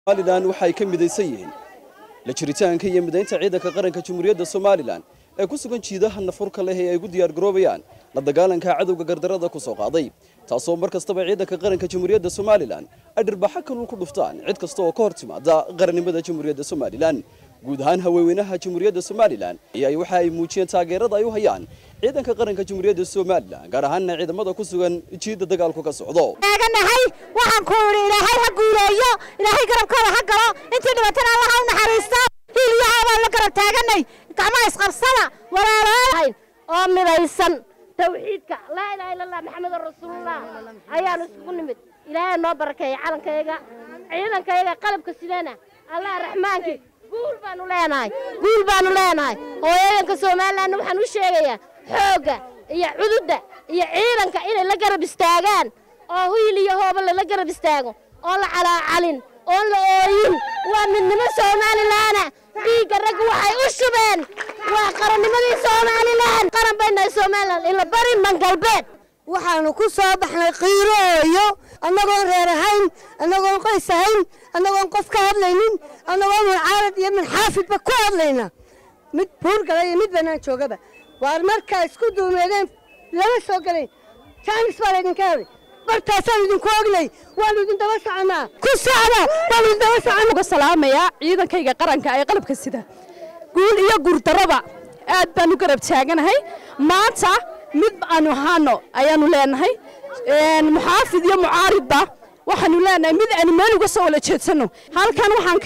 somalilan waxa ay ka midaysan yihiin la jiritaanka iyo midaynta ciidanka qaranka jamhuuriyadda somalilan ee ku sugan jiidaha nafurka leh ee ay ugu diyaargaroobayaan la dagaalanka cadowga gardarada ku soo qaaday taasoo mar kastaba ciidanka qaranka jamhuuriyadda somalilan ay dhirbaxo kalul ku dhuftaan cid kasta oo ka hor timaada qarannimada jamhuuriyadda somalilan guud ahaan haweenweynaha jamhuuriyadda somalilan ayaa waxa ay muujiyeen taageerada ay u hayaan ciidanka qaranka jamhuuriyadda somalilan gaar ahaanna ciidamada ku sugan jiidda dagaalku ka socdo taaganahay waxaan ku idhi ilaahay ha guuleeyo ilaahay garabkooda ha galo intii dhibatana allah ha u naxariisto hiiliyaha baan la garab taaganay gacmaha isqabsada walaalaalahayn oo midaysan tawxiidka laa ilaaha illa allah maxamedun rasuulullah ayaanu isugu nimid ilaahay noo barakeeya calankayaga ciidankayaga qalabka sidana allah raxmaankii guul baanu leenahay guul baanu leenahay hooyadanka somalilanna waxaan u sheegayaa xoogga iyo cududda iyo ciidanka inay la garab istaagaan oo hiil iyo hooba lala garab istaago oo la calaacalin oon la ooyin waa midnimo somalilaana dhiigga ragga waxay u shubeen waa qarannimadii somalilan qaran baynahay somalilan ila bari mangalbeed waxaanu ku soo baxnay qiirooyo annagoon reer ahayn annagoon qoys ahayn annagoon qof ka hadlaynin annagoo muncaalad iyo minxaafidba ku hadlayna mid buurgala iyo mid bannaan joogaba waar markaa isku duumeedeen lama soo gelayn jaanis baa laydinka helay bartaasaan idinku ognay waanu idin daba soconaa ku socda waanu idin daba socona uga salaamayaa ciidankayga qaranka ee qalabka sida guul iyo guurdarraba aad baan u garab taaganahay maanta mid aanu ahaano ayaanu leenahay muxaafid iyo mucaaridba waxaanu leenahay mid aanu meel uga soo wala jeedsanno halkan waxaan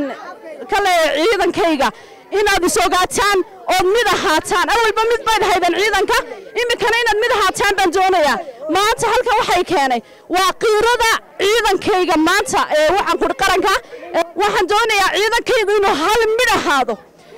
ka leeyahay ciidankayga inaad is ogaataan ood mid ahaataan awalba mid bayd haydan ciidanka iminkana inaad mid ahaataan baan doonayaa maanta halkan waxay keenay waa qiirada ciidankayga maanta ee waxaan kudhi qaranka waxaan doonayaa ciidankaygu inuu hal mid ahaado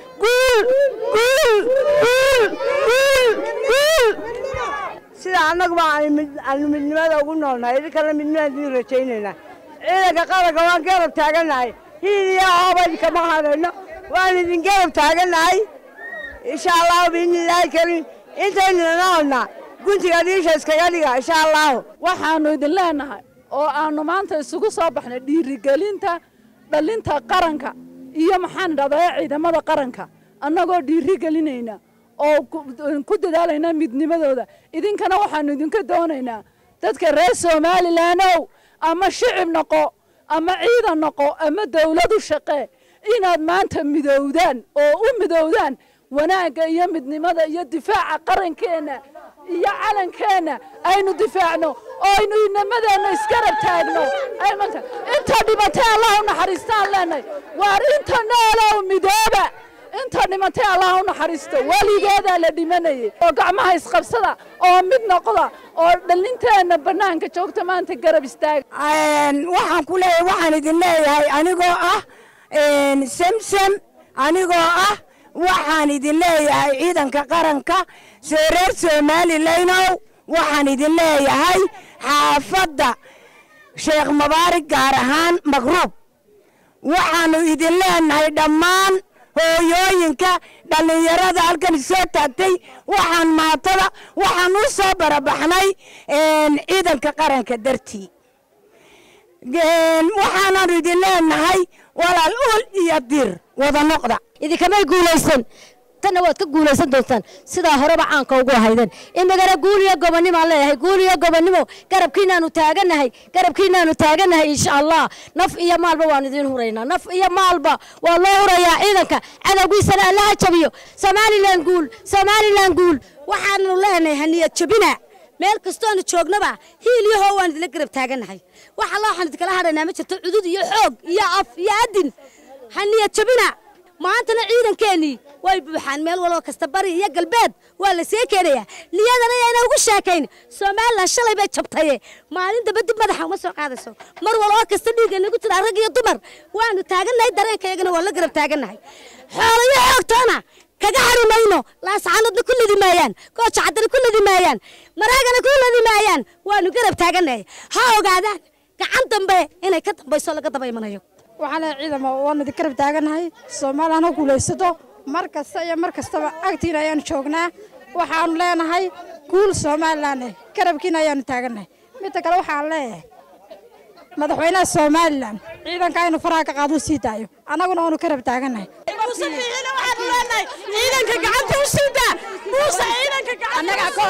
sida annaguba aanu midnimada ugu noolnahay idinkana midnimada idin rajaynaynaa ciidanka qaranka waan garab taagannahay hiil iyo hooba idinkama hadayno waan idin garab taagannahay insha allahu biidnillaahi kariim intaynana noolnaa guntiga dhiisha iskaga dhiga insha allahu waxaannu idin leenahay oo aannu maanta isugu soo baxnay dhiirigelinta dhalinta qaranka iyo maxaan dhahdaa ciidamada qaranka annagoo dhiiri gelinayna oo ku dadaalayna midnimadooda idinkana waxaannu idinka doonaynaa dadka reer somalilandow ama shicib noqo ama ciidan noqo ama dawladu shaqee inaad maanta midowdaan oo u midowdaan wanaagga iyo midnimada iyo difaaca qarankeenna iyo calankeenna aynu difaacno oo aynu inamadeenna isgarab taagno inta dhimatay allah u naxariistaan leenahay waar inta noolow midooba inta dhimatay allah u naxariisto weligeedaa la dhimanayay oo gacmaha isqabsada oo mid noqda oo dhalinteenna bannaanka joogta maanta garab istaaga waxaan ku leeyahay waxaan idin leeyahay anigoo ah semsem anigoo ah waxaan idin leeyahay ciidanka qaranka see reer somalilaynow waxaan idin leeyahay xaafadda sheekh mubaarig gaar ahaan makruub waxaannu idin leenahay dhammaan hooyooyinka dhallinyarada halkan soo taagtay waxaan maatada waxaan u soo barabaxnay ciidanka qaranka dartii waxaanaanu idin leenahay walaal ul iyo dir wada noqda idinkamay guulaysan tanna waad ka guulaysan doontaan sidaa horeba caanka ugu ahaydeen inagana guul iyo gobonnimaan leeyahay guul iyo gobonnimo garabkiinaanu taaganahay garabkiinaanu taaganahay insha allah naf iyo maalba waan idiin huraynaa naf iyo maalba waa loo hurayaa ciidanka cadowgiisana allaha jabiyo somalilan guul somalilan guul waxaanu leenahay haniyad jabina meel kastoonu joognaba hiil iyo hoo waan idinla garab taaganahay wax alla waxaan idinkala hadhaynaa ma jirto cudud iyo xoog iyo af iyo adin haniyad jabina maantana ciidankeennii way buuxaan meel waloo kasta bari iyo galbeed waa la see keenayaa niyadana yayna ugu sheekayn somalilan shalay bay jabtaye maalin daba dib madaxa uma soo qaadayso mar waloo kasta dhiigga nagu jira rag iyo dumar waanu taagannahay dareenkayagana waa la garab taagannahay xoolo iyo xoogtoona kaga hari mayno laasacanadna ku lidi maayaan gooja caddana ku lidi maayaan maraagana ku lidi maayaan waanu garab taagannahay ha ogaadaan gacan dambe inay ka dambayso laga daba imanayo waxaan leeyahay ciidamo waanu idin garab taagannahay soomaaliyan ha guulaysato mar kasta iyo mar kastaba agtiina ayaanu joognaa waxaanu leenahay guul somalilan garabkiina ayaanu taagannahay midda kale waxaan leeyahay madaxweynaha somalilan ciidanka aynu faraha ka qaado sii daayo annaguna waanu ka rab taagannahay ciidanka gacanta u siida muuse ciidanka annagaa ka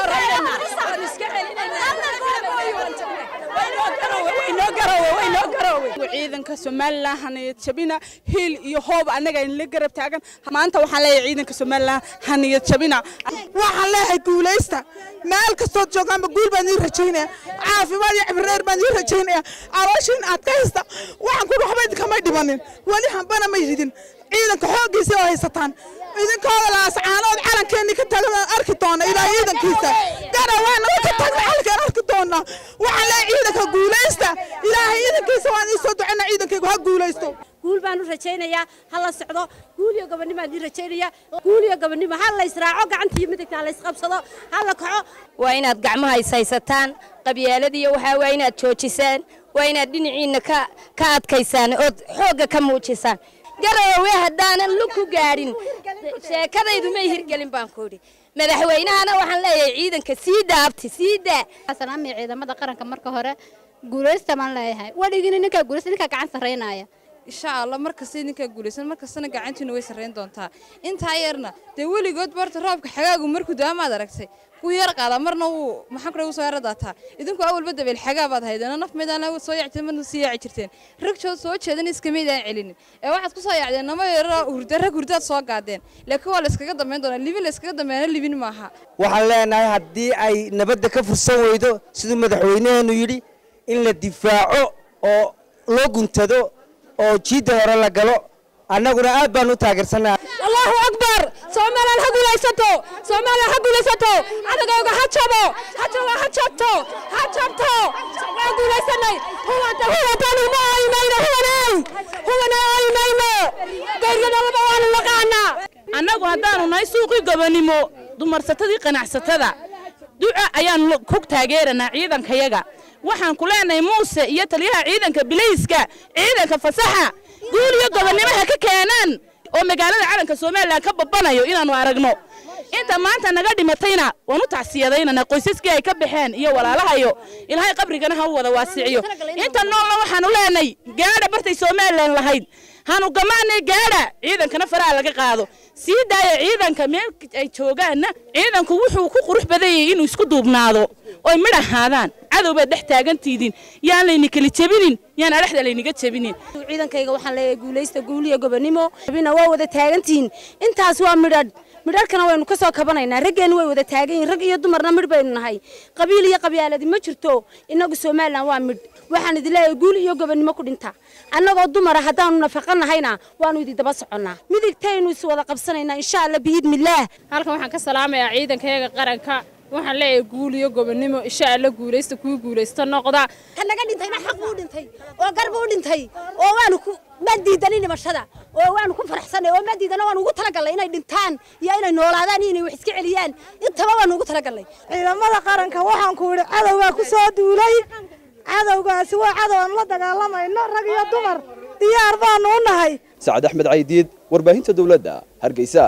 ciidanka somalilan haniyad jabina hiil iyo hoob annaga inla garab taagan maanta waxaan leeyahay ciidanka somalilan haniyad jabina waxaan leeyahay guulaysta meel kastood joogaanba guul baan ii rajaynaya caafimaad iyo cibreer baan ii rajaynaya calooshiin aad ka haysta waxaan ku waxba idinkamay dhimanin weli hambana ma yidin ciidanka xooggiisa oo haysataan idinkooda laascaanood calankeenni ka tagan aan arki doona ilaa ciidankiisa garawaanaga ka tagna calankaan arki doonaa waxaan leeyahay ciidanka guulaysta ilaahay ciidankiisa waan ii soo ducina ciidankaygu ha guulaysto guul baan u rajaynayaa ha la socdo guul iyo gobonnimo aan ii rajaynayaa guul iyo gobonnimo ha la israaco gacanta iyo midigta ha la isqabsado ha la kaco waa inaad gacmaha ishaysataan qabyaaladiiyo waxaa waa inaad joojisaan waa inaad dhinaciinna ka ka adkaysaan ood xoogga ka muujisaan garoowe haddaanan lug ku gaadhin sheekadaydu may hirgelin baan ku idhi madaxweynahana waxaan leeyahay ciidanka sii daabti sii daa salaamiya ciidamada qaranka marka hore guulaysta baan leeyahay waligina ninkaa guulaysta ninkaa gacan sarraynaya insha allah markasta idinkaa guulaysan markastana gacantiina way sarrayn doontaa intaa yarna dee weligood barta roobka xagaagu markuu daamaad aragtay wuu yar qaadaa marna wuu maxaan kule soo yara daataa idinku awalba dabeel xagaa baad haydeen naf meedaan soo yaacteen marna sii yaaci jirteen ragjood soo jeedan iskamaydaan celinin ee waxaad ku soo yaacdeen nama yaro hurda rag hurdaad soo gaadeen laakiin waa la iskaga dambayn doonaa libin la iskaga dambeeyana libin maaha waxaan leenahay haddii ay nabadda ka fursan weydo siduu madaxweynaheenu yidhi in la difaaco oo loo guntado oo jiidda hore la galo annaguna aad baan u taageersannaha allahu akbar soomaaliyan ha guulaysato soomaaliyan ha guulaysato cadagooga ha jabo ha jabo ha jabto ha jabto waan guulaysanay huwanta huwantan uma aymayno huwanay huwana aymayno geeriyadolaba waanu naqaanaa annagu haddaanu nahay suuqii gobonimo dumarsatadii qanacsatada duca ayaanu ku taageeranaa ciidankayaga waxaan ku leenahay muuse iyo taliyaha ciidanka bilayska ciidanka fasaxa guul iyo gobonnimo ha ka keenaan oo magaalada calanka somalilan ka babanayo inaannu aragno inta maanta naga dhimatayna waan u tacsiyadaynana qoysaskii ay ka baxeen iyo walaalahayo ilaahay qabrigana ha u wada waasiciyo inta noolna waxaanu leenahay gaadha bartay somalilan lahayd hanu gamaanay gaadha ciidankana faraha laga qaado sii daaya ciidanka meel ay joogaanna ciidanku wuxuu ku qurux badan yahay inuu isku duubnaado oy midh ahaadaan cadow baad dhex taagantiidin yaan layni kala jebinin yaan adhexda layniga jebinin ciidankayga waxaan leeyahay guulaysta guul iyo gobonnimo bina waa wada taagantihiin intaas waa midhadh midharkana waynu ka soo kabanaynaa raggeenna way wada taagan yihin rag iyo dumarna midh baynu nahay qabiil iyo qabyaaladi ma jirto innagu somalilan waa midh waxaan idin leeyahay guul iyo gobonnimo ku dhinta annagoo dumara haddaanu nafaqa nahayna waanu idin daba soconnaa midigtaynu is wada qabsanaynaa insha alla biidmillaah halkan waxaan ka salaamayaa ciidankayaga qaranka waxaan leeyahay guul iyo gobonnimo insha alla guulaysta kuu guulaysta noqda ka naga dhintayna xaq buu dhintay oo gar buu dhintay oo waanu ku ma diidanin dhimashada oo waanu ku faraxsanay oo ma diidana waanu ugu talagalnay inay dhintaan iyo inay noolaadaan iyo inay wax iska celiyaan intaba waanu ugu talagalnay ciidamada qaranka waxaan ku idhi cadowgaa ku soo duulay cadowgaasi waa cadow aan la dagaalamayno rag iyo dumar diyaar baanu u nahay sacad axmed caydiid warbaahinta dowladda hargeysa